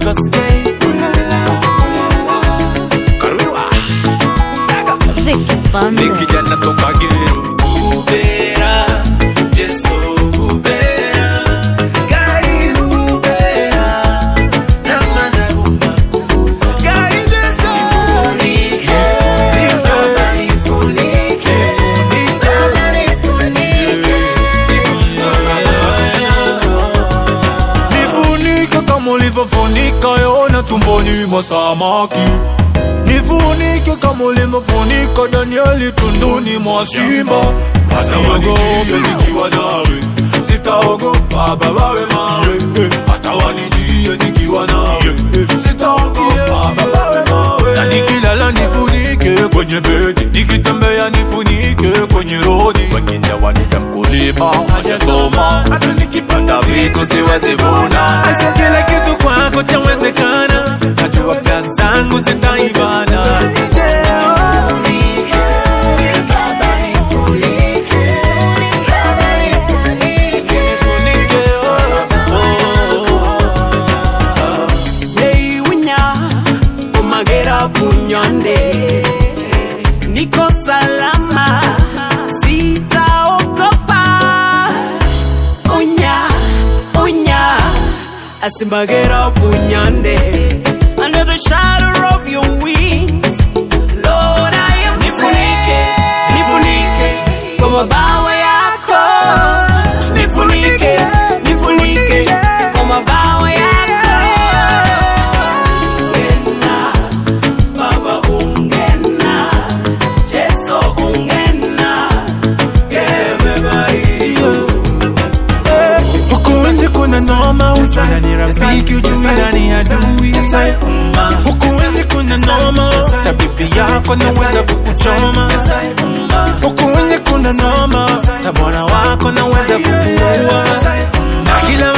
Koske. Kariwa. Vicky Ni Bandes. kijana toka Geru. Ubera, Jesu Ubera, Gai Ubera, na madhagumba. Gai Jesu. Nifunike, Baba nifunike, Baba nifunike. Nifunike kama ulivyofunika Yona tumboni mwa samaki Nifunike kama ulivyofunika Danieli tunduni mwa simba Sitaogopa nikiwa nawe Sitaogopa baba we mawe eh, Hata wanijie nikiwa nawe eh, Sitaogopa baba we mawe Na nikilala nifunike kwenye bedi Nikitembea nifunike kwenye rodi Wengine wanita mkulima hajasoma Hata nikipanda vitu siwezi vuna Asa kila kitu kwako chawezekana Najua kazi zangu zitaibana Hey, winya, umagera punyonde niko salama sitaogopa unya unya asimbagera punyonde under the shadow of your wings Lord I am nifunike nifunike kwa mabawa yako nifunike nifunike kwa mabawa yako ungena baba ungena Jesu ungena kebebaiyo Huku nje kuna noma usana ni rafiki ujui nani adui Huku nje kuna noma tabibi yako naweza kukuchoma Huku nje kuna noma tabora wako naweza kukuua Na kila